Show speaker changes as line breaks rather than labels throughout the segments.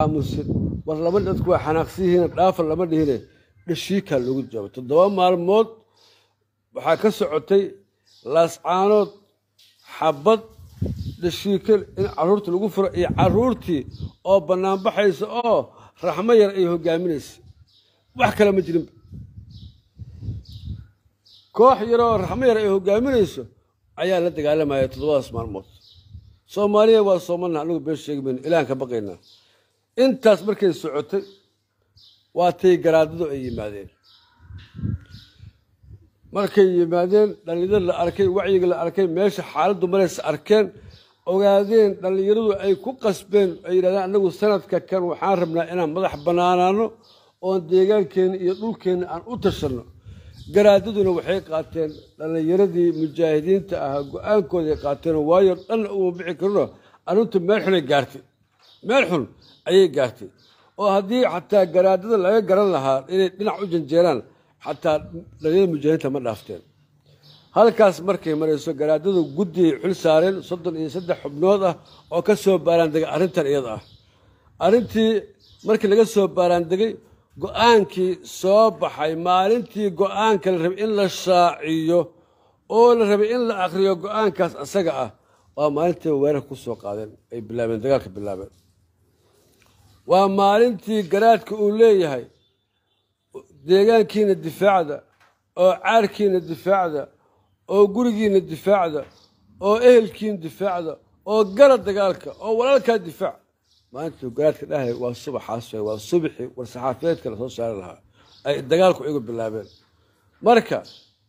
aamusin war laba dadku waa xanaaqsiyihiin dhaafa lama dhihine dhashiikaa loogu jawaabay toddoba maalmood waxaa ka socotay laascaanood xabad dhashiike in caruurta lagu furo iyo caruurtii oo banaanbaxaysa oo raxmo yar ay hogaaminaysa wax kale ma jirinba koox yaroo raxmo yar ay hogaaminayso ayaa la dagaalamaya toddobadaas maalmood soomaaliya waa soomana anagu been sheegi mayno ilahan ka baqaynaa intaas markay socotay waa tay garaadadu ay yimaadeen markay yimaadeen dhallinyarada la arkay wacyiga la arkay meesha xaaladdu maraysa arkeen ogaadeen dhallinyaradu ay ku qasbeen ay yidhahdeen annagu sanadka kan waxaan rabnaa inaan madax bannaanaano oon deegaankeenna iyo dhulkeenna aan u tashanno garaadaduna waxay qaateen dhallinyaradii mujaahidiinta ahaa go-aankooday qaateen waayo dhanna uma bixi karino arrintu meel xunay gaartay meel xun ayay gaartay oo haddii xataa garaadada laga garan lahaa inay dhinac u janjeeraan xataa dhallinyarada mujaahidiinta ma dhaafteen halkaas markay marayso garaadadu guddiay xil saareen soddon iyo saddex xubnood ah oo ka soo baaraandegay arrintan iyada ah arrintii markii laga soo baaraandegay go-aankii soo baxay maalintii go-aanka la rabay in la shaaciyo oo la rabay in la akhriyo go-aankaas asaga ah waa maalintii weerarka ku soo qaadeen ay bilaabeen dagaalka bilaabeen waa maalintii garaadka uu leeyahay deegaankiina difaacda oo caarkiina difaacda oo gurigiina difaacda oo ehelkiina difaacda oo gala dagaalka oo walaalkaa difaac maalintuu garaadka dhahay waa subaxaas waay waa subaxii war saxaafiyeedka la soo saari lahaa ay dagaalku igu bilaabeen marka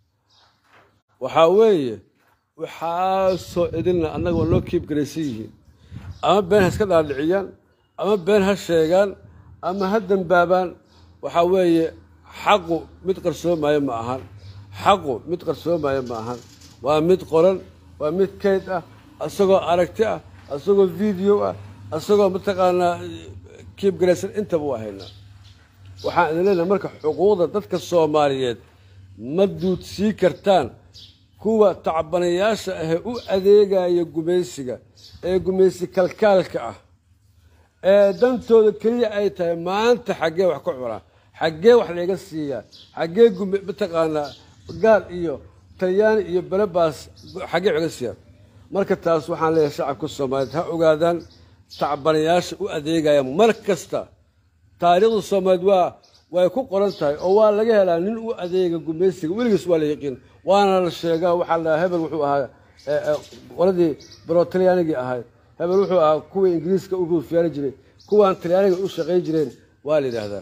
waxaa weeye waxaasoo idinna annaga waa noo kiib garaysan yihiin ama been ha iska dhaadhiciyaan ama been ha sheegaan ama ha dembaabaan waxaa weeye xaqu mid qarsoomaayo ma ahan xaqu mid qarsoomaayo ma ahan waa mid qoran waa mid kayd ah isagoo aragti ah isagoo video ah isagoo mataqaanaa kiib garaysan intaba u haynaa waxaan idin leenahay marka xuquuqda dadka soomaaliyeed ma duudsii kartaan kuwa tacbanayaasha ahee u adeegaya gumaysiga ee gumaysi kalkaalka ah ee dantooda keliya ay tahay maanta xaggee wax ka cunaa xaggee wax layga siiyaa xaggee mataqaanaa gaal iyo talyaani iyo belebaas xaggee wax laga siiyaa marka taas waxaan leeyahay shacabka soomaaliyeed ha ogaadaan tacbanayaasha u adeegaya mar kasta taariikhda soomaaliyeed waa way ku qoran tahay oo waa laga helaa nin u adeega gumaysiga weligiis waa la yaqiin waana la sheegaa waxaa la hebel wuxuu ahaa qoladii baro talyaanigii ahayd hebel wuxuu ahaa kuwii ingiriiska u ruufyaani jiray kuwaan talyaaniga u shaqayn jireen waa la yidhaahdaa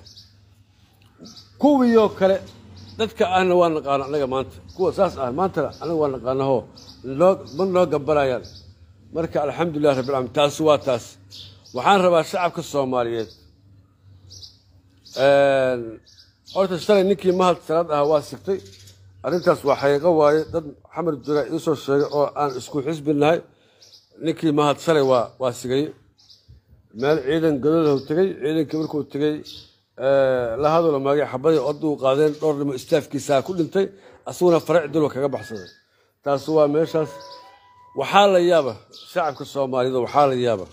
kuwiioo kale dadka ahna waa naqaano annaga maanta kuwa saas ah maantana annaga waa naqaanaho noo ma noo gambanayaan marka alxamdulilah rabbi alamiin taasi waa taas waxaan rabaa shacabka soomaaliyeed horta shalay ninkii mahad salaad ahaa waa sigtay arrintaas waa xaqiiqo waaye dad xamar jura iisoo sheegay oo aan isku xisbi nahay ninkii mahad shalay waa waa sigay meel ciidan gadoodahu tegey ciidankii markuu tegey la hadalo maagay xabadii oduu qaadeen dhowr dhimo istaafkiisaa ku dhintay asaguna farac dilo kaga baxsaday taasi waa meeshaas waxaa la yaaba shacabka soomaaliyeed waxaa la yaaba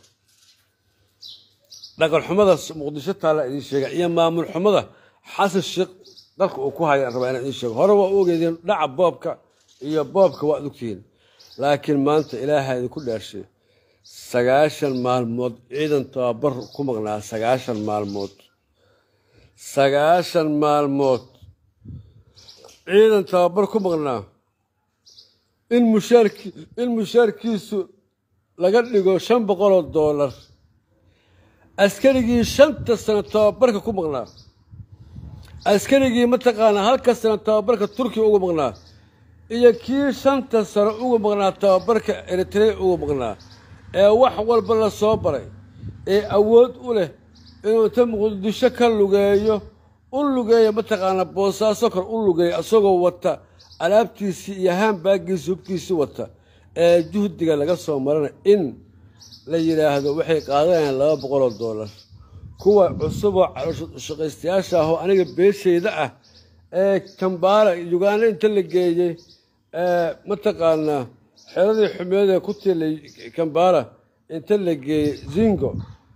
dhaqan xumada muqdisho taalla idiin sheega iyo maamul xumada xasan sheekh dalka uu ku haya rabaa inaan idiin sheego hore waa u ogeedeen dhaca boobka iyo boobka waa adugtihiin laakiin maanta ilaaha idinku dhaarshay sagaashan maalmood ciidan tababar ku maqnaa sagaashan maalmood sagaashan maalmood ciidan tababar ku maqnaa in mushaarki in mushaarkiisu laga dhigo shan boqoloo doolar askarigii shanta sano tababarka ku maqnaa askarigii mataqaanaa halka sano tababarka turkiya uga maqnaa iyo kii shanta sano uga maqnaa tababarka eritrea uga maqnaa ee wax walba la soo baray ee awood u leh inuu inta muqdisho ka lugeeyo u lugeeya mataqaanaa boosaaso kor u lugeeya isagoo wata alaabtiisii iyo haanbaagiisi hubkiisii wata ee juhdiga laga soo marana in la yidhaahdo waxay qaadanayaan laba boqoloo doolar kuwa cusuboo shaqaystayaasha ahoo aniga beeshayda ah ee kambaala uganda inta la geeyey mataqaanaa xeradii xumeedee ku tiilay kambaala inta la geeyey zingo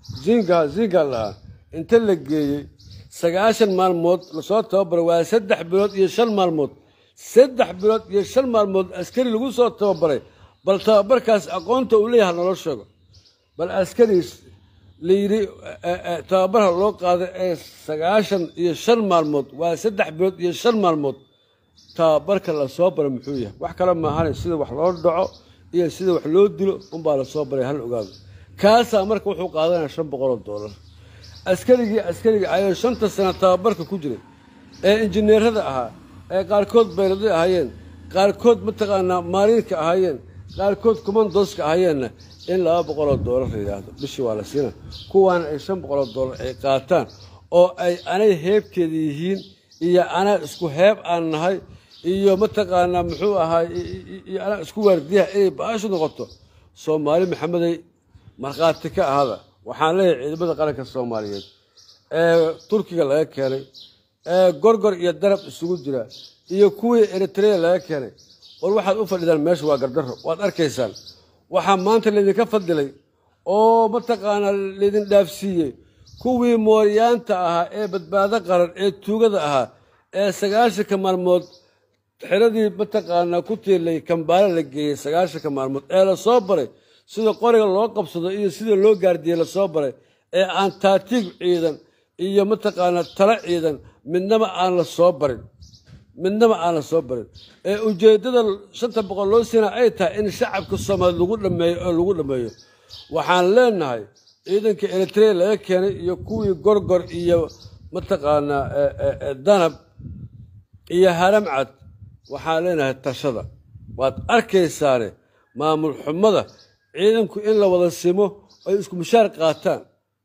zinga zinga lahaa inta la geeyey sagaashan maalmood lasoo tababaray waa saddex bilood iyo shan maalmood saddex bilood iyo shan maalmood askari lagu soo tababaray bal tababarkaas aqoonta uu leeyahay naloo sheego bal askariis la yidhi tababarha loo qaaday ee sagaashan iyo shan maalmood waa saddex bilood iyo shan maalmood tababarka lasoo baray muxuu yahay wax kale maahane sida wax loo dhaco iyo sida wax loo dilo unbaa lasoo baray hal ogaado kaasaa marka wuxuu qaadanaya shan boqoloo doolar askarigii askariga ayay shanta sano tababarka ku jiray ee injineerada ahaa ee qaarkood bayladay ahaayeen qaarkood mataqaanaa maariinka ahaayeen qaarkood commandoska ahaayeenna in laba boqoloo doolar la yidhaahdo bishii waa la siina kuwaana ay shan boqoloo doolar ay qaataan oo ay anay heebteeda yihiin iyo anaa isku heeb aan nahay iyo mataqaanaa muxuu ahaay iyo anaa isku waardiyaha inay baashu noqoto soomaali maxamedey markhaati ka ahada waxaan leeyahay ciidamada qaranka soomaaliyeed ee turkiga laga keenay ee gorgor iyo darab isugu jira iyo kuwii eritrea laga keenay war waxaad u fadhidaan meesha waa gardaro waad arkaysaan waxaa maanta laydinka fadilay oo mataqaanaa laydin dhaafsiiyey kuwii mooryaanta ahaa ee badbaado qaran ee tuugada ahaa ee sagaashanka maalmood xiradii mataqaanaa ku tiirlay kambaale la geeyey sagaashanka maalmood ee lasoo baray sida qoriga loo qabsado iyo sida loo gaardiyey lasoo baray ee aan taatiig ciidan iyo mataqaanaa talo ciidan midnaba aan la soo barin midnaba aan la soo barin ee ujeeddada shanta boqol loo siina ay tahay in shacabka soomaaliya lagu dhameeyo oo lagu dhameeyo waxaan leenahay ciidanka eritrea laga keenay iyo kuwii gorgor iyo mataqaanaa danab iyo haramcad waxaan leenahay tashada waad arkaysaane maamul xumada ciidanku in la wada simo ay isku mushaar qaataan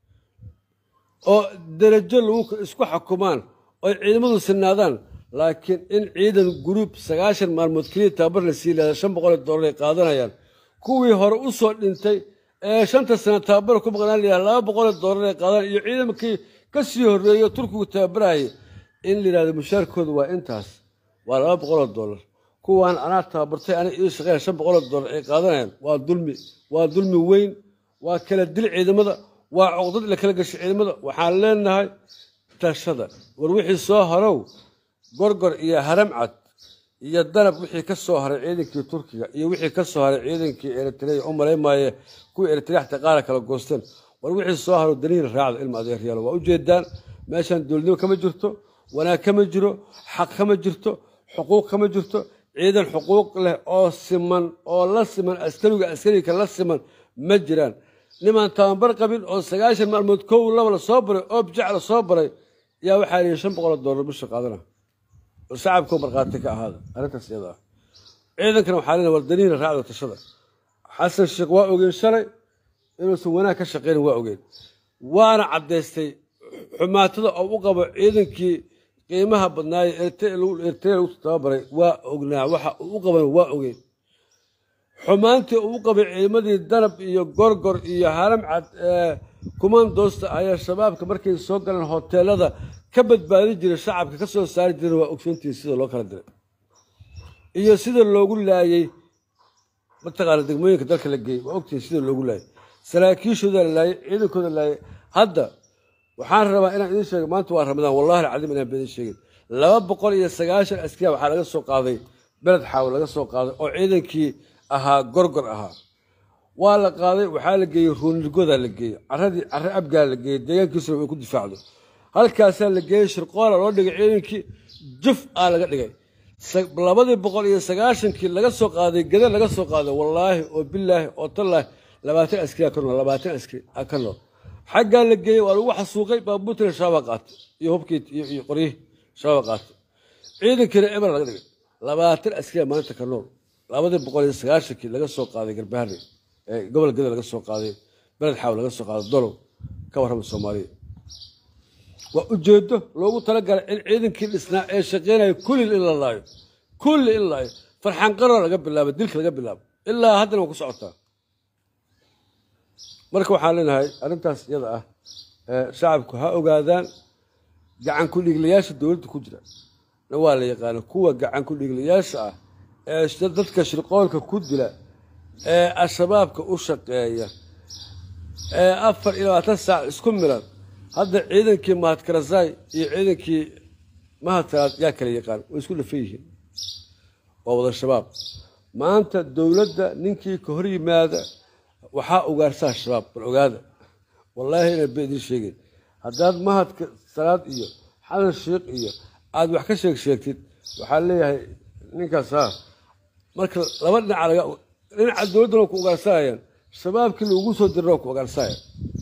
oo derajo lagu isku xukumaan oy ciidamadu sinaadaan laakiin in ciidan guruub sagaashan maalmood keliya tababar la sii lahada shan boqol dollar ay qaadanayaan kuwii hore u soo dhintay ee shanta sano tababar ku maqnaan layaha laba boqol dollar ay qaadaan iyo ciidankii ka sii horreeyo turkigu tababarayay in la yidhahdo mushaarkooda waa intaas waa laba boqoloo dollar kuwaan anaa tababartay ana ii shaqeyn shan boqoloo dollar ay qaadanayaan waa dulmi waa dulmi weyn waa kala dil ciidamada waa coqdad la kala gashay ciidamada waxaan leenahay tashada war wixii soo harow gorgor iyo haramcad iyo danab wixii ka soo haray ciidankii turkiga iyo wixii ka soo haray ciidankii eritrea u malaymaaye kuwii eritrea xataa qaara kala goosteen war wixii soo haro danihiina raacda ilma adeeryaalo waa ujeedaan meeshaan dowladnimo kama jirto wanaag kama jiro xaq kama jirto xuquuq kama jirto ciidan xuquuq leh oo siman oo la siman askariga askariga la siman ma jiraan nimaan tababar qabin oo sagaashan maalmood kow laba la soo baray oo bijac la soo baray yaa waxaa lihi shan boqol dollar bisha qaadana war shacabkoo markhaati ka ahaada arrintaas iyada ah ciidankana waxaa leena war danihiina raacda tashada xasan sheekh waa ogeen shalay inuusan wanaag ka shaqaynin waa ogeen waana caddaystay xumaatada oo u qabo ciidankii qiimaha badnaaye eritrea lagu tababaray waa ognaa waxa uu u qaban waa ogeen xumaantii uu u qabay ciidamadii danab iyo gorgor iyo haramcad ee kumandoosta ayaa shabaabka markay soo galeen hoteelada ka badbaadin jiray shacabka ka soo saari jiray waa ogsoontii sida loo kala diray iyo sida loogu laayey mataqaana degmooyinka dalka la geeyey waa ogtihin sida loogu laayay saraakiishooda la laayay ciidankooda la laayay hadda waxaan rabaa inaan idiin sheego maanta waa ramadaan wallahi alcadiim inaan baidin sheegin laba boqol iyo sagaashan askariya waxaa laga soo qaaday beled xaawo laga soo qaaday oo ciidankii ahaa gorgor ahaa waa la qaaday waxaa la geeyey ruunirgodaa la geeyey caradii care abgaa la geeyey deegaankiisuna way ku difaacdo halkaasaa la geeyey shirqoola loo dhigay ciidankii juf aa laga dhigay labadii boqol iyo sagaashankii laga soo qaaday geda laga soo qaaday wallaahi oo bilaahi oo tallaahi labaatan askari ka nool labaatan askari ka nool xaggaa la geeyey waa lagu xasuuqay baabuurtina shabaab qaatay iyo hubkii iyo qoryihii shabaab qaatay ciidankiina eber laga dhigay labaatan askariya maalinta ka nool labadii boqol iyo sagaashankii laga soo qaaday garbahari ee gobol geda laga soo qaaday beled xaaw laga soo qaaday dolow ka warrama soomaaliya waa ujeedo loogu talagalay in ciidankii dhisnaa ee shaqeynaya kulli in la laayo kulli in la laayo farxanqaro laga bilaabo dilka laga bilaabo ilaa haddana waa ku socotaa marka waxaan leenahay arrintaas iyada ah shacabku ha ogaadaan gacan ku-dhiiglayaasha dowladda ku jira na waa la yaqaana kuwa gacan ku-dhiiglayaasha ah ee dadka shirqoolka ku dila ee al-shabaabka u shaqeeya ee afar iyo labaatan saac isku milan hadda ciidankii mahadkarasaay iyo ciidankii mahadtaraad yaa kala yaqaan way isku dhafan yihiin waa wada shabaab maanta dowladda ninkii ka hor yimaada waxaa ugaarsaa shabaab bal ogaada wallaahi inaan ba idin sheegin haddaad mahadka salaad iyo xasan sheikh iyo aada wax ka sheeg sheegtid waxaa leeyahay ninkaas ha marka laba dhinaca laga dhinaca dowladdana ku ugaarsanayaan shabaabkii lagu soo dirna ku ugaarsanaya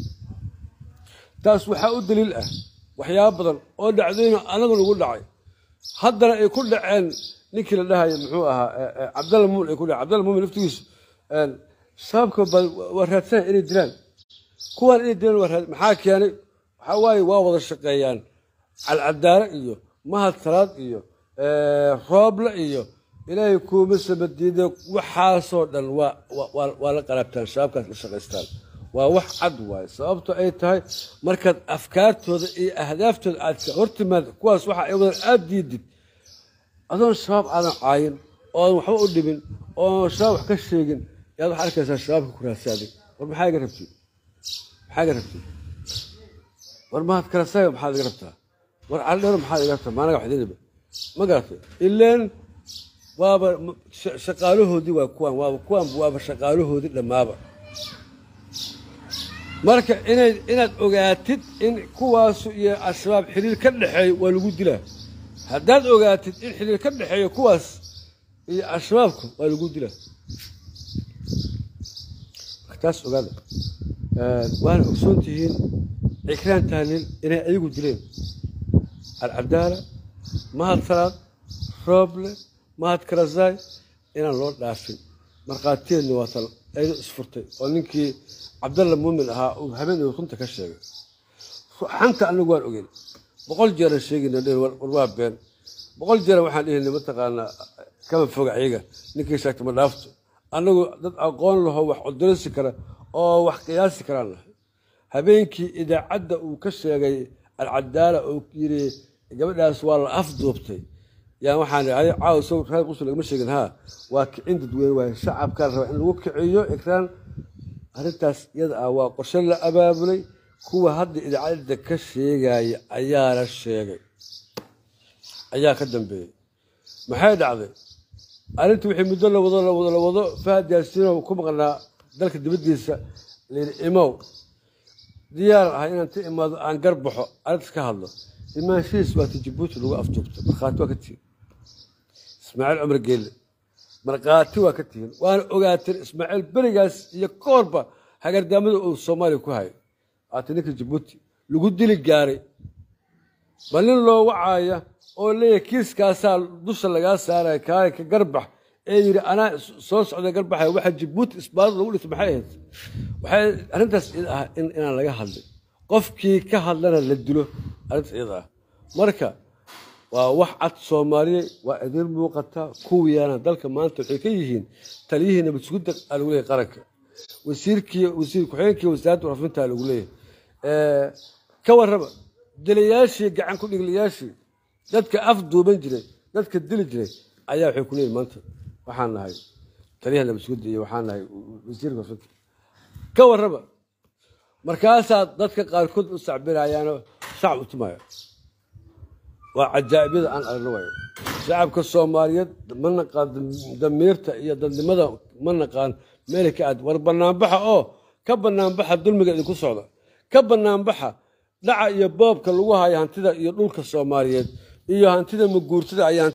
taas waxaa u daliil ah waxyaabo badan oo dhacdayna anagu nagu dhacay haddana ay ku dhaceen ninkii la dhahaya muxuu ahaa cabdalla muumin ay ku dhaceen cabdalla muumin laftigiisu shabaabka ba waa raadsanaya inay dilaan kuwaan inay dilaan waa raad maxaa keenay waxaa waaye waa wada shaqeeyaan calcadaare iyo mahad salaad iyo rooble iyo ilaahay kuuma samadiide waxaasoo dhan waa waa la qalaabtaan shabaabkaas la shaqaystaan waa wax cad waaye sababto ay tahay markaad afkaartooda iyo ahdaaftooda aad ka hortimaad kuwaas waxa ay wadan aada diidid adoon shabaab aadan caayin oodan waxba u dhimin oon shabaab wax ka sheegin yaad waxaa arkaysaa shabaabka ku raadsaaday war maxaa iga rabtid maxaa iga rabtid war mahad karasaga maxaad iga rabtaa war caldheero maxaad iga rabtaa maanaga waxdiniba ma garatay ileen waaba shaqaalahoodii waa kuwaan waaba kuwaan waaba shaqaalahoodii dhammaaba marka inay inaad ogaatid in kuwaasu iyo al-shabaab xiriir ka dhexeeyo waa lagu dilaa haddaad ogaatid in xiriir ka dhexeeyo kuwaas iyo al-shabaabka waa lagu dilaa taas ogaada waana ogsoon tihiin cikraan taaliil inay ayagu dileen alcadaala mahad salaad rooble mahad karasaay inaan loo dhaafin markhaatiyeenni waa tan aynu isfurtay oo ninkii cabdalla muumin ahaa uu habeen runta ka sheegay xanta anagu waan ogeyn boqol jeeran sheegayna dhen war waa been boqol jeeran waxaan dhihinay mataqaanaa kama foga ayaga ninkii sheegta ma dhaafto annagu dad aqoon laho wax codolisi kara oo wax qiyaasi karaan nahay habeenkii idaacadda uu ka sheegay alcadaala oo yiri gabadhaas waa la afduubtay yaa waxaan caawa sow reer qusul lagama sheegin haa waa kicin dadweyne waaye shacabkaa la rabaa in lagu kiciyo ikraan arrintaas iyada ah waa qorshe la abaabulay kuwa hadda idaacadda ka sheegaya ayaa la sheegay ayaa ka dambeeyey maxay dhacday arrinta wixii muddo la wado la wado la wado fahad yaasiinow ku maqnaa dalka dibaddiisa layidhi imow diyaar ah inaan ta imaado aan gar baxo arrintas ka hadlo imaanshihiis waa ti jabuuti lagu afduubta markhaati waa ka tihin ismaaciil cumar geelle markhaati waa ka tihin waana ogaateen ismaaciil berigaas iyo koorba hagardaamada uu soomaaliya ku hayo waati ninka jabuuti lagu dili gaaray bal nin loo wacaaya oo leeyahay kiiskaasaa dusha lagaa saaraya kaale ka garbax ee yidhi anaa soo socda garbaxaya waxa jabuuti isbaarada lagu dhintay maxay ahayd waxay arrintaas iyada ah inaan laga hadlin qofkii ka hadlana la dilo arrintaas iyada ah marka waa wax cad soomaaliya waa idin muuqata kuwiyaana dalka maanta waxay ka yihiin taliyihii nabad sugidda aa lagu leeyahay qaranka wasiirkii wasiir ku-xigeenkii wasaaradda warfinta lagu leeyahay ka warraba dilayaashii gacan ku dhigliyaashii dadka af duuban jiray dadka dili jiray ayaa waxay ku leeyihin maanta waxaan nahay taliyaha nabad sugidda iyo waxaan nahay wasiirka warfinta ka warraba markaasaa dadka qaarkood u sacbinayaanoo shacab u tumaya waa cajaa'ibiyada aan aragno waayo shacabka soomaaliyeed ma naqaan damiirta iyo dadnimada ma naqaan meelay ka aad war banaanbaxa oo ka banaanbaxa dulmiga idinku socda ka banaanbaxa dhaca iyo boobka lagu hayo hantida iyo dhulka soomaaliyeed iyo hantida maguurtada ayaa